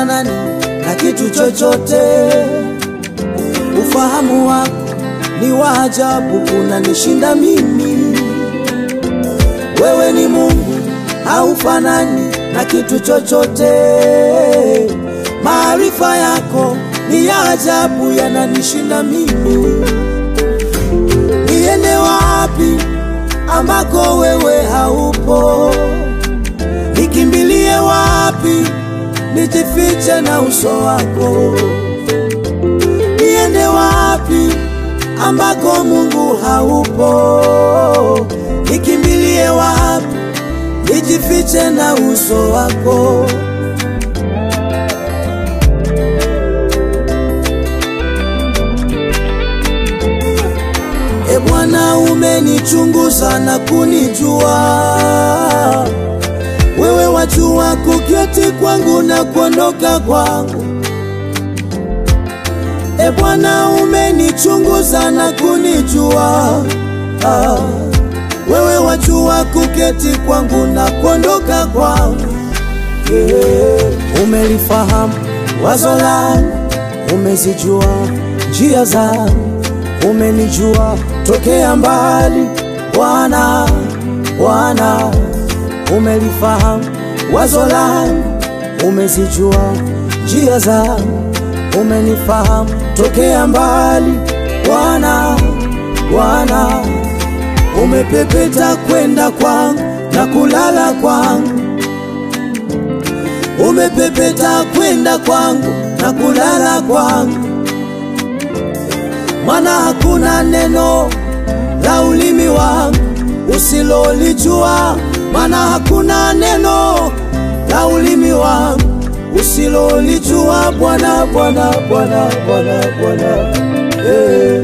haufanani na kitu chochote. Ufahamu wako ni wa ajabu, unanishinda mimi. Wewe ni Mungu, haufanani na kitu chochote. Maarifa yako ni ya ajabu, yananishinda mimi. Niende wapi ambako wewe haupo? Nikimbilie wapi? Nijifiche na uso wako. Niende wapi ambako Mungu haupo? Nikimbilie wapi? Nijifiche na uso wako. E Bwana, umenichunguza na kunijua. Wewe wajua kuketi kwangu na kuondoka kwangu. E Bwana, umenichunguza na kunijua. Ah, wewe wajua kuketi kwangu na kuondoka kwangu. Yeah. Umelifahamu wazo langu, umezijua njia zangu, umenijua tokea mbali. Bwana, Bwana, umelifahamu wazo langu, umezijua njia zangu, umenifahamu tokea mbali. Bwana, Bwana, umepepeta kwenda kwangu na kulala kwangu umepepeta kwenda kwangu na kulala kwangu, maana hakuna neno la ulimi wangu usilolijua, maana hakuna neno la ulimi wangu usilolijua. Bwana, Bwana, Bwana, Bwana, Bwana, eh.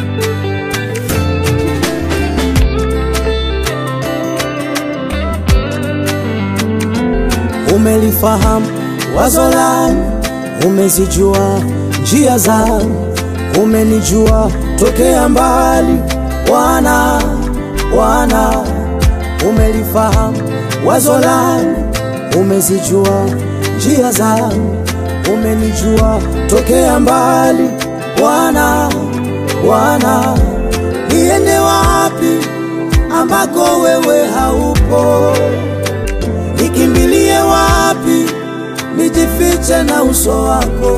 Umelifahamu wazo langu, umezijua njia zangu, umenijua tokea mbali. Bwana, Bwana, umelifahamu wazo langu, umezijua njia zangu, umenijua tokea mbali. Bwana, Bwana, niende wapi ambako wewe haupo? Nikimbilie wapi? Nijifiche na uso wako.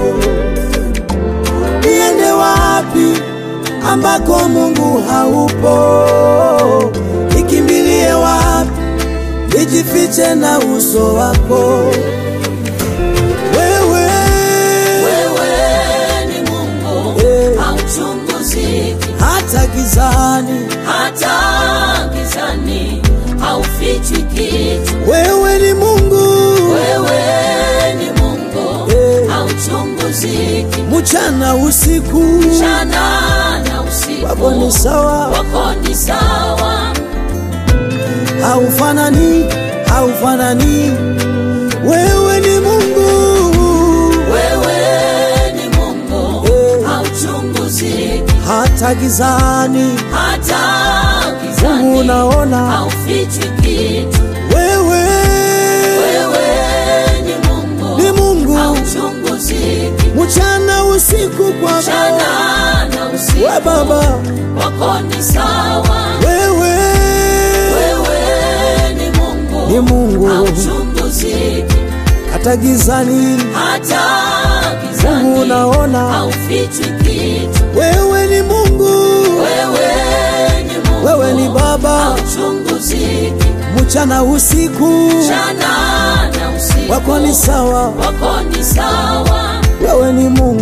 Niende wapi ambako Mungu haupo? Nikimbilie wapi? Nijifiche na uso wako. Wewe, Wewe ni Mungu Eh. hauchunguziki, hata gizani, hata gizani haufichwi kitu. wewe ni Mungu, Wewe ni Mungu Eh. hauchunguziki, mchana usiku, mchana na usiku wako ni sawa, wako ni sawa. haufanani, haufanani. Wewe ni Mungu, Wewe ni Mungu Eh. hauchunguziki, hata gizani, hata Mungu gizani unaona. haufichwi kitu. Wewe Wewe ni Mungu ni Mungu, hauchunguziki, mchana usiku kwako, mchana na we usiku Baba, wako ni sawa. wewe Wewe ni Mungu ni Mungu, hauchunguziki, hata gizani, hata Mungu gizani unaona. haufichwi kitu. Wewe ni Mungu, Wewe ni Mungu wewe ni Baba, hauchunguziki, mchana usiku, mchana na usiku wako ni sawa, wako ni sawa. wewe ni Mungu.